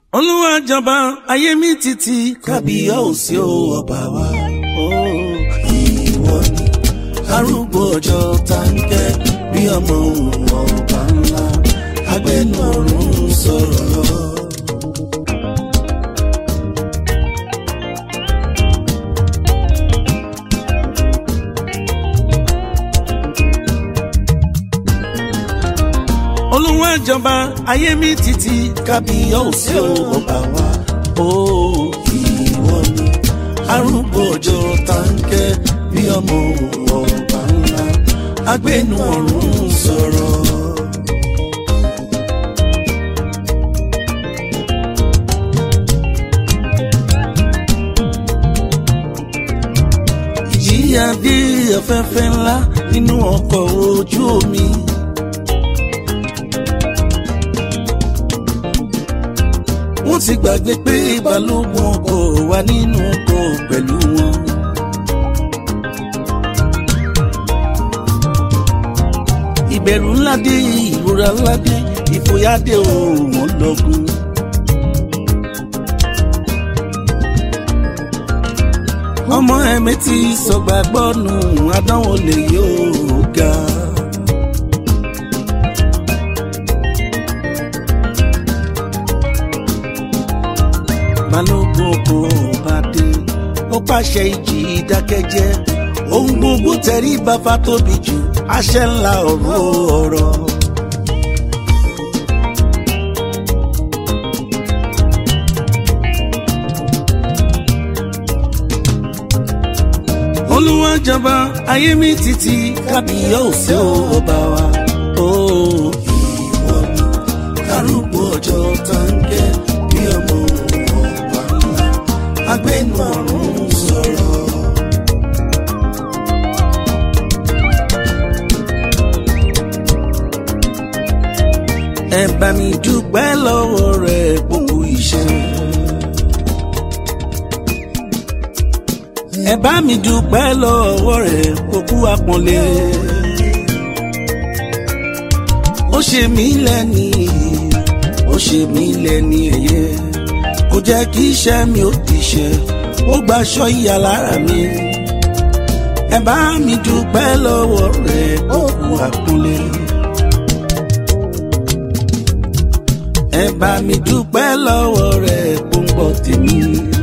olúwa jọba ayé mi títí kábíyèsí o ọba wa ó ìwọ ni arúgbó ọjọ́ táǹkẹ́ bí ọmọ òun ọba ńlá agbẹnu ọ̀run sọ̀rọ̀ lọ. olúwa jọba ayé mi títí kábíyèsí o ọba wa ó ìwọ ni arúgbó ọjọ́ táǹkẹ́ bí ọmọ ọba ńlá agbẹnu ọ̀run sọ̀rọ̀. ìjìyà dé afẹ́fẹ́ ńlá nínú ọkọ̀ ojú omi. wọ́n ti gbàgbé pé balógun ọkọ̀ wà nínú ọkọ̀ pẹ̀lú wọn. ìbẹ̀rù ńlá dé ìrora ńlá dé ìfòyà dé òun lọ́gùn. ọmọ ẹ̀mí ti sọ̀gbàgbọ́ nù àdánwò lè yóò ga. balógun kò bá dé ó pàṣẹ ìjì ìdákẹ́jẹ́ ohun gbogbo tẹ̀rí bàbá tóbi jù àṣẹ ńlá ọ̀rọ̀ ọ̀rọ̀. olúwa jọba ayé mi títí kábíyèsí ọba wa ó ìwọ ni arúgbó ọjọ́ táǹkẹ́ bí ọmọ ọba ńlá agbẹnu ọ̀run sọ̀rọ̀. ẹ bá mi dúpẹ́ lọ́wọ́ rẹ̀ gbogbo iṣẹ́. ẹ bá mi dúpẹ́ lọ́wọ́ rẹ̀ gbogbo àpọ́nlé. ó ṣe mí lẹ́ni ó ṣe mí lẹ́ni ẹ̀yẹ kò jẹ́ kí iṣẹ́ mi ó ti ṣe ó gbaṣọ ìyà lára mi. ẹ bá mi dúpẹ́ lọ́wọ́ rẹ̀ gbogbo àpọ́nlé. ẹ bá mi dúpẹ́ lọ́wọ́ rẹ̀ gbòǹgbọ̀ tèmi.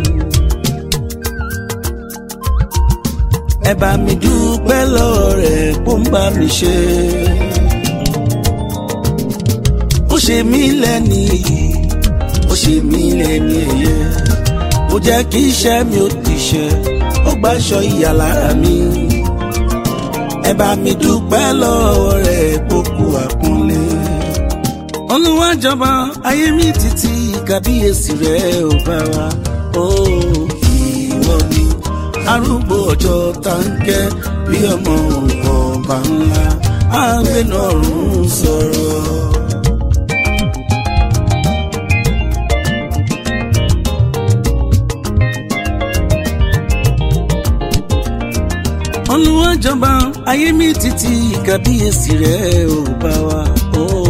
ẹ bá mi dúpẹ́ lọ́wọ́ rẹ̀ gbòǹgbà mi ṣe. ó ṣe mí lẹ́ni ó ṣe mí lẹ́ni ẹ̀yẹ ó jẹ́ kí iṣẹ́ mi ó ti ṣe ó gbàṣọ ìyà lára mi. ẹ bá mi dúpẹ́ lọ́wọ́ rẹ̀ gbogbo àpọ́nlé olúwa jọba ayé mi títí kábíyèsí rẹ ò bá wa ó ìwọ ni arúgbó ọjọ́ táǹkẹ́ bí ọmọ ọba ńlá àgbẹnà ọ̀run sọ̀rọ̀. olúwa jọba ayé mi títí kábíyèsí rẹ ò bá wa ó.